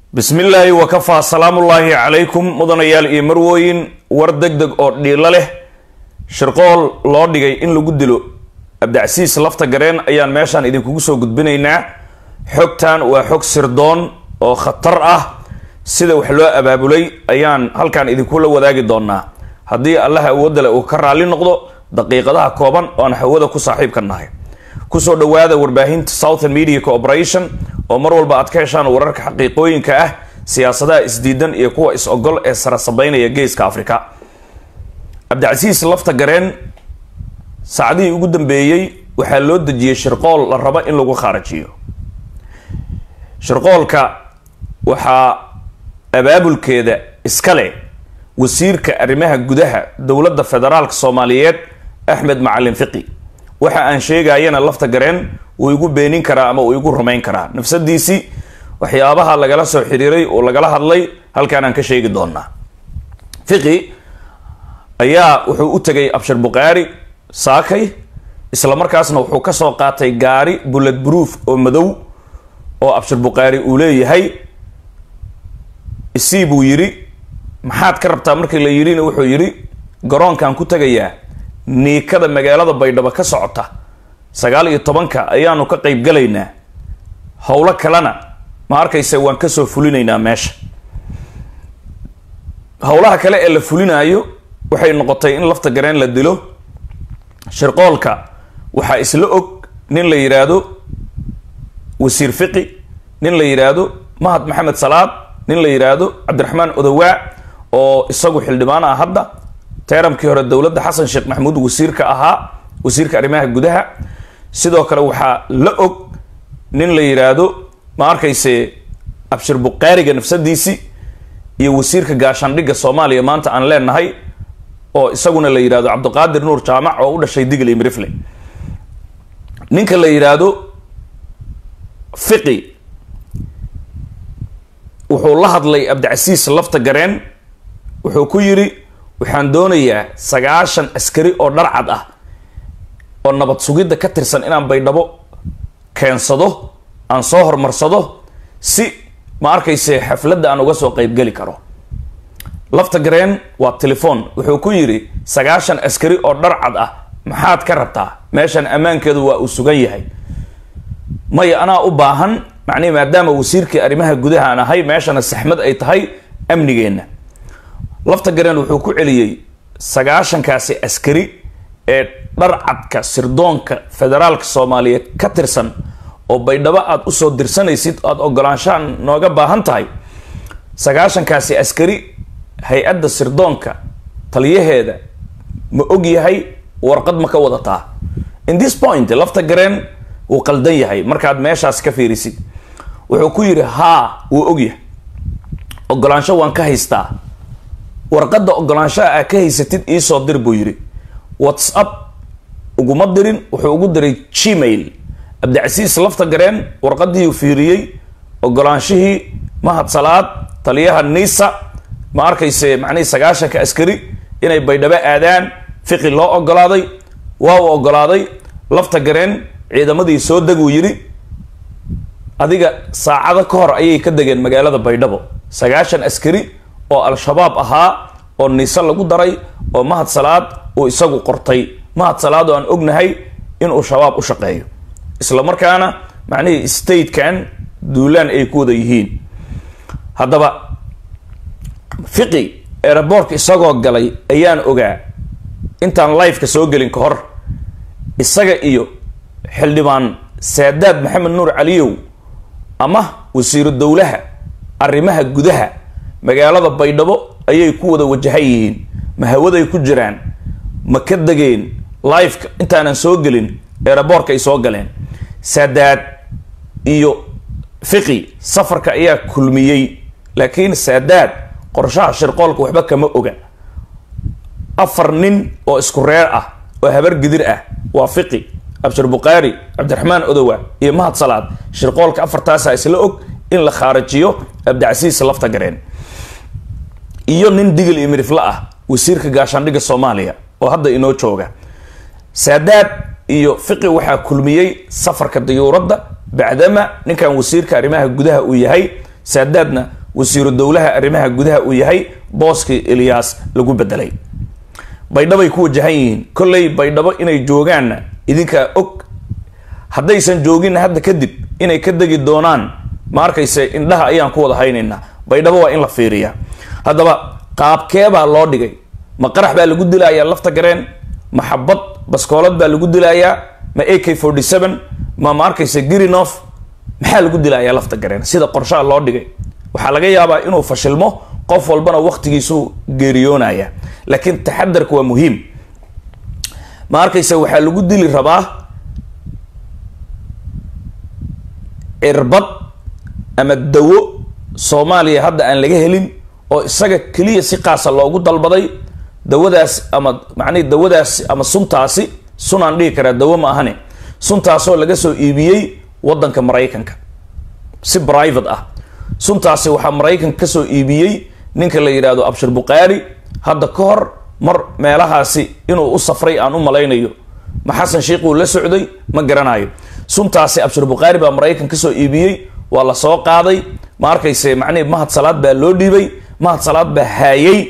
bismi illaahi wakafaa salaamullaahi calaykum mudanayaal iyo marwooyin war deg deg oo dhiilo leh shirqool loo dhigay in lagu dilo abdicasiis lafta gareen ayaan meeshaan idinkugu soo gudbinaynaa xogtan waa xog sirdoon oo khatar ah sida wax loo abaabulay ayaan halkan idinkula wadaagi doonaa haddii allaha awoodda leh uu ka raalli noqdo daqiiqadaha kooban oo aan hawada ku saaxiibka nahay kusoo dhawaada warbaahinta southern media corporation oo mar walba aad ka heshaan wararka xaqiiqooyinka ah siyaasadaha isdiidan iyo kuwa is-ogol ee sarasabeynaya geeska africa cabdicasiis lafta gareen saacadihii ugu dambeeyey waxaa loo dejiyey shirqool la rabo in lagu khaarajiyo shirqoolka waxaa abaabulkeeda iskale wasiirka arrimaha gudaha dowladda federaalka soomaaliyeed axmed macalin fiqi waxa aan sheegayana lafta gareen uu igu beenin karaa ama uu igu rumayn karaa nafsadiisii waxyaabaha lagala soo xiriiray oo lagala hadlay halkaan aan ka sheegi doonaa fiqi ayaa wuxuu u tegay abshir bukhaari saakay isla markaasna wuxuu kasoo qaatay gaari bullet proof oo madow oo abshir bukhaari uu leeyahay isii buu yidhi maxaad ka rabtaa markii la yidhina wuxuu yidhi garoonkaan ku tegayaa niikada magaalada baydhabo ka socota sagaal iyo tobanka ayaanu ka qeyb galaynaa howlo kalena ma arkaysa waan kasoo fulinaynaa meesha howlaha kale ee la fulinaayo waxay noqotay in lafta gareen la dilo shirqoolka waxaa isla og nin la yidhaahdo wasiir fiqi nin la yidhaahdo mahad maxamed salaad nin la yidhaahdo cabdiraxmaan odowaa oo isagu xildhibaan ah hadda teeramkii hore dowladda xasan sheekh maxamuud wasiirka ahaa wasiirka arrimaha gudaha sidoo kale waxaa la og nin la yidhaahdo ma arkayse abshir bukhaariga nafsadiisi iyo wasiirka gaashaandhigga soomaaliya maanta aan leenahay oo isaguna la yidhahdo cabdiqaadir nuur jaamac oo u dhashay digl imrifle ninka la yidhaahdo fiqi wuxuu la hadlay abdicasiis lafta gareen wuxuu ku yidhi waxaan doonayaa sagaashan askari oo dharcad ah oo nabad sugidda ka tirsan inaan baydhabo keensado aan soo hormarsado si ma arkayse xafladda aan uga soo qeybgeli karo lafta gareen waa telefoon wuxuu ku yidhi sagaashan askari oo dharcad ah maxaad ka rabtaa meeshan ammaankeedu waa uu sugan yahay maya anaa u baahan macnihi maadaama wasiirkii arrimaha gudaha aan ahay meeshana saxmad ay tahay amnigeenna lafta gareen wuxuu ku celiyey sagaashankaasi askari ee dharcadka sirdoonka federaalka soomaaliyeed ka tirsan oo baydhabo aada usoo dirsanaysid aada ogolaanshahan nooga baahan tahay sagaashankaasi askari hay-adda sirdoonka taliyaheeda ma og yahay warqad ma ka wadataa in this point lafta gareen wuu qaldan yahay markaad meeshaas ka fiirisid wuxuu ku yidhi haa wuu og yahay ogolaansho waan ka haystaa warqadda ogolaanshaha aa ka haysatid iisoo dir buu yidhi whatsapp uguma dirin wuxuu ugu diray gmail cabdicasiis lafta gareen warqadiiu fiiriyey ogolaanshihii mahad salaad taliyaha nisa ma arkayse macnihii sagaashanka askari inay baydhabo aadaan fiqi loo ogolaaday waa uu ogolaaday lafta gareen ciidamadii soo deguu yidhi adiga saacado ka hor ayay ka degeen magaalada baydhabo sagaashan askari oo al-shabaab ahaa oo niise lagu daray oo mahad salaad uu isagu qortay mahad salaad oo aan ognahay inuu shabaab u shaqeeyo isla markaana macnihii statekan duulaan ay ku wada yihiin haddaba fiqi eeraboorka isagoo galay ayaan ogaa intaan liveka soo gelin ka hor isaga iyo xildhibaan saadaad maxamed nuur caliyow ama wasiiru dowlaha arrimaha gudaha magaalada baydhabo ayay ku wada wajahan yihiin ma hawaday ku jiraan ma ka degeen liveka intaanan soo gelin eeraboorka ay soo galeen saadaad iyo fiqi safarka ayaa kulmiyey laakiin saadaad qorshaha shirqoolka waxba kama oga afar nin oo isku reer ah oo habar gidir ah waa fiqi abshir bukhaari cabdiraxmaan odowa iyo mahad salaad shirqoolka afartaasa isla og in la khaarajiyo abdicasiis lafta gareen iyo nin digil iyo mirifla ah wasiirka gaashaandhigga soomaaliya oo hadda inoo jooga saadaad iyo fiqi waxaa kulmiyey safarka dayuuradda bacdama ninkan wasiirka arrimaha gudaha uu yahay saadaadna wasiiru dowlaha arrimaha gudaha uu yahay booskii eliyaas lagu bedelay baydhabay ku wajahan yihiin kolley baydhabo inay joogaanna idinkaa og haddaysan jooginna hadda kadib inay ka degi doonaan ma arkayse indhaha ayaan ku wada haynaynaa baydhabo waa in la fiiriyaa haddaba qaabkeebaa loo dhigay ma qarax baa lagu dilayaa lafta gareen ma xabad baskoolad baa lagu dilayaa ma a k forty seven ma ma arkayse girinof maxaa lagu dilayaa lafta gareen sida qorshaha loo dhigay waxaa laga yaabaa inuu fashilmo qof walbana waqtigiisuu geeriyoonaya laakiin taxadarka waa muhiim ma arkayse waxaa lagu dili rabaa cirbad ama dawo soomaaliya hadda aan laga helin oo isaga keliya si qaasa loogu dalbaday dawadaas ama macnihi dawadaasi ama suntaasi sunaan dhihi karaa dawo ma ahane suntaasoo laga soo iibiyey waddanka maraykanka si private ah suntaasi waxaa maraykanka kasoo iibiyey ninka la yidhaahdo abshir bukhaari hadda ka hor mar meelahaasi inuu u safray aan u malaynayo ma xasan sheikh uu la socday ma garanayo suntaasi abshir bukhaari baa maraykan kasoo iibiyey waa la soo qaaday ma arkayse macnihi mahad salaad baa loo dhiibay mahad salaad baa haayay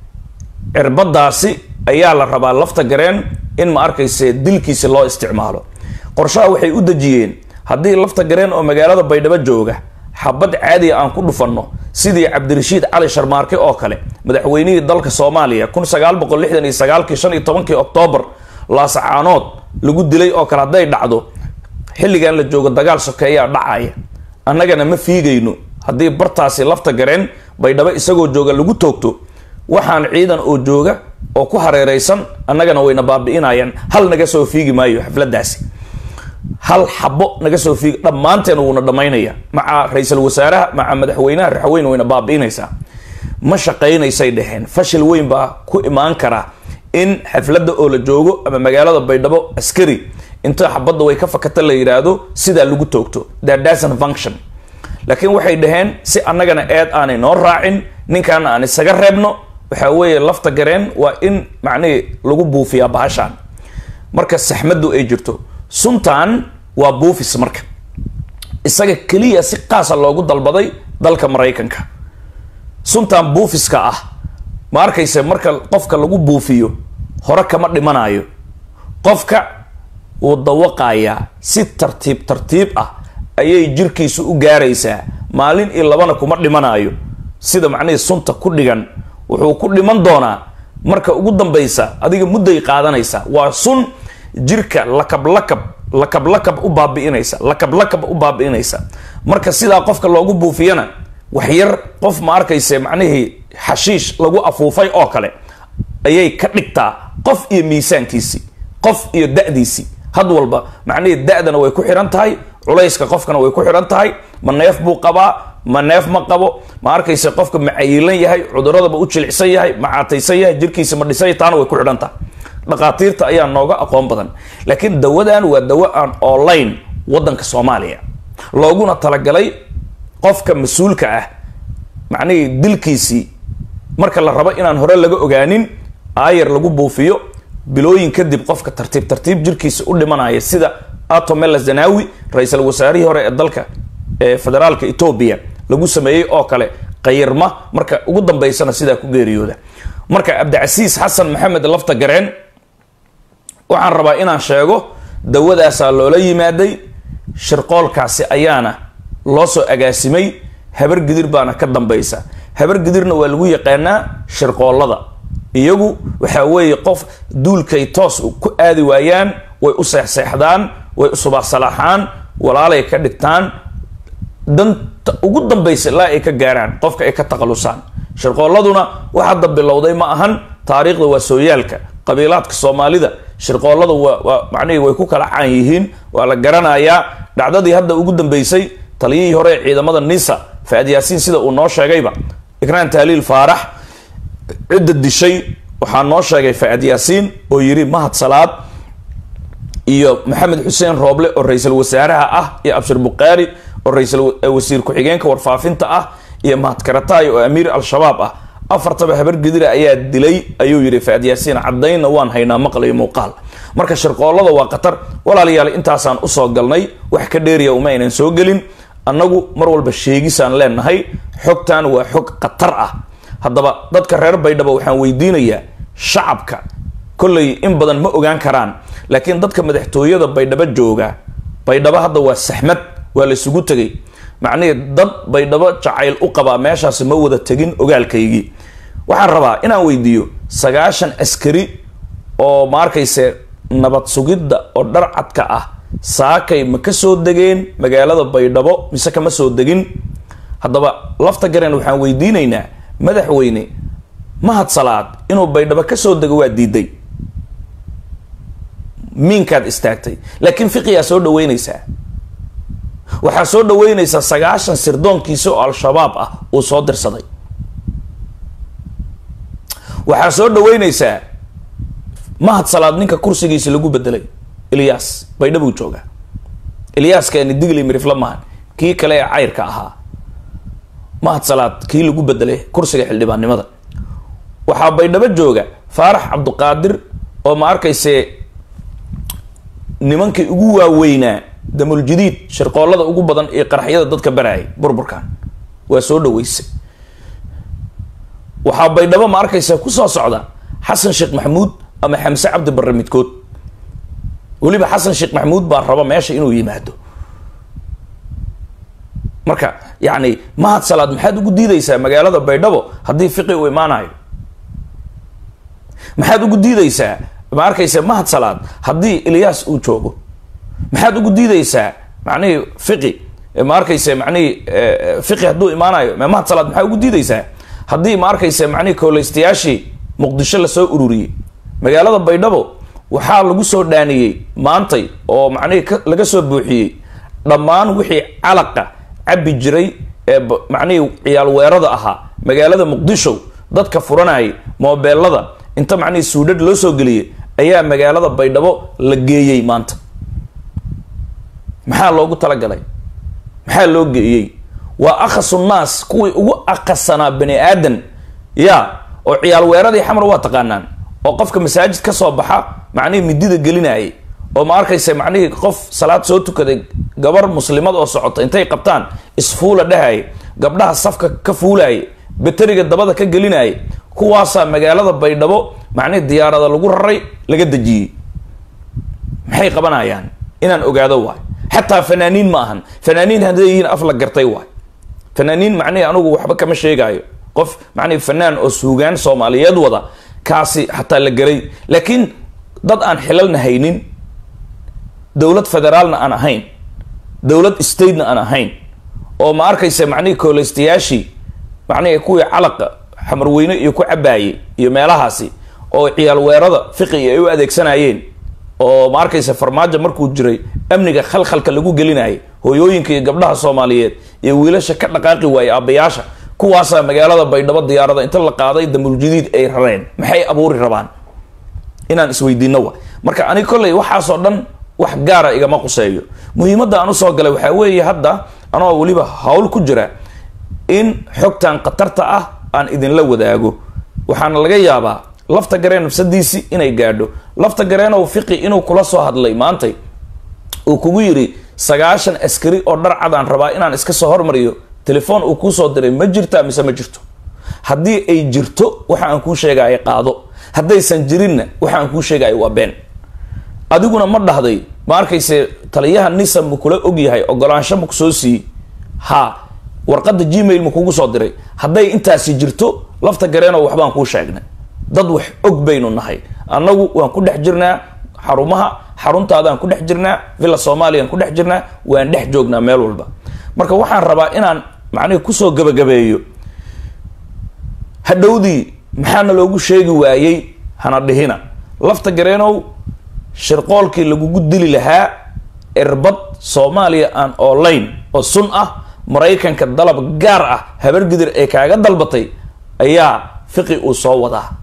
cirbadaasi ayaa la rabaa lafta gareen in ma arkayse dilkiisi loo isticmaalo qorshaha waxay u dejiyeen haddii lafta gareen oo magaalada baydhabo jooga xabad caadiya aan ku dhufanno sidii cabdirashiid cali sharmaarke oo kale madaxweynihii dalka soomaaliya kun sagaal boqol lixdan iyo sagaalkii shan iyo tobankii oktoobar laasacaanood lagu dilay oo kale hadday dhacdo xilligan la joogo dagaal sokeeyaa dhacaya annagana ma fiigayno haddii bartaasi lafta gareen baydhabo isagoo jooga lagu toogto waxaan ciidan oo jooga oo ku hareereysan annagana wayna baabi'inayaan hal naga soo fiigi maayo xafladaasi hal xabo naga soo fiigi dhammaanteen wuuna dhammaynaya maca ra-iisul wasaaraha maca madaxweynaha raxweyn wayna baabi'inaysaa ma shaqaynaysay dheheen fashil weyn baa ku imaan kara in xafladda oo la joogo ama magaalada baydhabo askari inta xabadda way ka fakata la yidhaahdo sidaa lagu toogto thatdason function laakiin waxay dhaheen si annagana eed aanay noo raacin ninkaana aan isaga reebno waxaa weeye lafta gareen waa in macnihii lagu buufiyaa bahashaan marka saxmaddu ay jirto suntan waa buufis marka isaga keliya si qaasa loogu dalbaday dalka maraykanka suntan buufiska ah ma arkayse marka qofka lagu buufiyo hore kama dhimanayo qofka wuu dawaqayaa si tartiib tartiib ah ayay jirkiisu u gaaraysaa maalin iyo labana kuma dhimanayo sida macnihii sunta ku dhigan wuxuu ku dhiman doonaa marka ugu dambaysa adiga mudday qaadanaysa waa sun jirka lakab lakab lakab lakab u baabi'inaysa lakab lakab u baabi'inaysa marka sidaa qofka loogu buufiyana waxyar qof ma arkayse macnihii xashiish lagu afuufay oo kale ayay ka dhigtaa qof iyo miisaankiisii qof iyo da-diisii had walba macnihii da-dana way ku xihan tahay culayska qofkana way ku xihan tahay ma neef buu qabaa ma neef ma qabo ma arkayse qofka ma cayilan yahay cuduradaba u jilicsan yahay ma caataysan yahay jirkiisa ma dhisay taana way ku xidhan tahay dhaqaatiirta ayaa nooga aqoon badan laakiin dawadan waa dawo aan online wadanka soomaaliya looguna talagalay qofka mas-uulka ah macnihii dilkiisii marka la rabo inaan hore laga ogaanin aayar lagu buufiyo bilooyin kadib qofka tartiib tartiib jirkiisa u dhimanaya sida atomela zanawi ra-iisul wasaarihii hore ee dalka ee federaalka etoobiya lagu sameeyey oo kale qayirma marka ugu dambeysana sidaa ku geeriyooda marka cabdicasiis xasan maxamed lafta gareen waxaan rabaa inaan sheego dawadaasaa loola yimaaday shirqoolkaasi ayaana loo soo agaasimay habar gidir baana ka dambaysa habar gidirna waa lagu yaqaanaa shirqoollada iyagu waxaa weeye qof duulkay toos ku aadi waayaan way u seexseexdaan way u subaxsalaaxaan walaalay ka dhigtaan danta ugu dambaysa ilaa ay ka gaaraan qofka ay ka taqalusaan shirqoolladuna wax hadda bilowday ma ahan taariikhda waa sooyaalka qabiilaadka soomaalida shirqoollada waa waa macnihii way ku kala caan yihiin waa la garanayaa dhacdadii hadda ugu dambeysay taliyihii hore ee ciidamada nisa faad yaasiin sida uu noo sheegayba ikraan taaliil faarax cidda dishay waxaa noo sheegay faad yaasiin oo yiri mahad salaad iyo maxamed xuseen rooble oo ra-iisul wasaaraha ah iyo abshir bukhaari oo ra-iisul wasiir ku-xigeenka warfaafinta ah iyo mahad karataay oo amiir al-shabaab ah afartaba habar gedira ayaa dilay ayuu yidhi faad yaasiin caddaynna waan haynaa maqal iyo muuqaal marka shirqoollada waa khatar walaalayaal intaasaan usoo galnay wax ka dheeriya uma aynan soo gelin annagu mar walba sheegisaan leenahay xogtan waa xog khatar ah haddaba dadka reer baydhabo waxaan weydiinayaa shacabka kolley in badan ma ogaan karaan laakiin dadka madaxtooyada baydhabo jooga baydhabo hadda waa saxmad waa la isugu tegay macnihii dad baydhabo jacayl u qabaa meeshaasi ma wada tegin ogaalkaygii waxaan rabaa inaan weydiiyo sagaashan askari oo ma arkayse nabad sugidda oo dharcadka ah saakay ma ka soo degeen magaalada baydhabo mise kama soo degin haddaba lafta garen waxaan weydiinaynaa madaxweyne mahad salaad inuu baydhabo ka soo dego waa diiday miinkaad istaagtay laakiin fiqiyaa soo dhaweynaysaa waxaa soo dhaweynaysaa sagaashan sirdoonkiisa oo al-shabaab ah uu soo dirsaday waxaa soo dhaweynaysaa mahad salaad ninka kursigiisa lagu bedelay ilyas baydhabuu joogaa ilyaaskani digli mirifla mahan kii kale ee cayrka ahaa mahad salaad kii lagu bedelay kursiga xildhibaannimada waxaa baydhabo jooga faarax cabduqaadir oo ma arkayse nimankii ugu waaweynaa damuljadiid shirqoollada ugu badan iyo qaraxyada dadka baraayay burburkan waa soo dhaweysay waxaa baydhabo ma arkaysa kusoo socda xasan sheekh maxamuud ama xamse cabdi barre midkood weliba xasan sheekh maxamuud baa raba meesha inuu yimaado marka yacni mahad salaad maxaad ugu diideysaa magaalada baydhabo haddii fiqi uu imaanayo maxaad ugu diideysaa ma arkaysa mahad salaad haddii ilyaas uu joogo maxaad ugu diideysaa macnihii fiqi ma arkaysa macnihii fiqi hadduu imaanayo mahad salaad maxaa ugu diideysaa haddii ma arkaysa macnihii kooleystayaashii muqdisho lasoo ururiyey magaalada baydhabo waxaa lagu soo dhaaniyey maantay oo macnihii laga soo buuxiyey dhammaan wixii calaqa cabbi jiray ee macnihii ciyaal weerada ahaa magaalada muqdisho dadka furanayay moobeelada inta macnihii suudhadh loo soo geliyey ayaa magaalada baydhabo la geeyey maanta maxaa loogu talagalay maxaa loo geeyey waa akhasu naas kuwii ugu akhasanaa bani aadan ya oo ciyaal weeradii xamar waa taqaanaan oo qofka masaajid ka soo baxa macnihii midida gelinayay oo ma arkaysa macnihii qof salaad soo tukaday gabar muslimad oo socota intay qabtaan isfuula dhehaya gabdhaha safka ka fuulaya bateriga dabada ka gelinaya kuwaasaa magaalada baydhabo macnihii diyaarada lagu raray laga dejiyey maxay qabanayaan inaan ogaado waay xataa fanaaniin ma ahan fanaaniin hadday yihiin af la gartay waay fanaaniin macnihii anugu waxba kama sheegaayo qof macnihi fanaan oo suugaan soomaaliyeed wada kaasi xataa la gelay laakiin dad aan xilalna haynin dowlad federaalna aan ahayn dowlad statena aan ahayn oo ma arkaysa macnihii kooleystayaashii macnihii kuwii calaqa xamarweyne iyo ku cabaayey iyo meelahaasi oo ciyaal weerada fiqiga ay u adeegsanayeen oo ma arkaysa farmaajo markuu jiray amniga khalkhalka lagu gelinayay hooyooyinka iyo gabdhaha soomaaliyeed iyo wiilasha ka dhaqaaqi waayey aabbayaasha kuwaasaa magaalada baydhabo diyaarada inta la qaaday damuljadiid ay rareen maxay abuuri rabaan inaan isweydiino wa marka aniga kolley waxaasoo dhan wax gaara igama quseeyo muhiimadda aan usoo galay waxaa weeye hadda anoo weliba hawl ku jira in xogtan khatarta ah aan idinla wadaago waxaana laga yaabaa lafta gareen nafsadiisi inay gaadho lafta gareenow fiqi inuu kula soo hadlay maantay uu kugu yidhi sagaashan askari oo dhar cadaan rabaa inaan iska soo hormariyo telefoon uu kuusoo diray ma jirta mise ma jirto haddii ay jirto waxa aan kuu sheegaya qaado haddaysan jirinna waxa aan kuu sheegaya waa been adiguna ma dhahday ma arkayse taliyaha nisa ma kula ogyahay ogolaansho ma kusoo siiyey ha warqadda gmail ma kugu soo diray hadday intaasi jirto lafta gareeno waxbaan kuu sheegnay dad wax og baynu nahay annagu waan ku dhex jirnaa xarumaha xaruntaadaan ku dhex jirnaa villa soomaliyan ku dhex jirnaa waan dhex joognaa meel walba marka waxaan rabaa inaan macnihi kusoo gabagabeeyo hadhowdii maxaana loogu sheegi waayey hana dhihina lafta gareenow shirqoolkii lagugu dili lahaa erbad soomaaliya aan online oo sun ah maraykanka dalab gaar ah habargidir ee kaaga dalbatay ayaa fiqi uu soo wadaa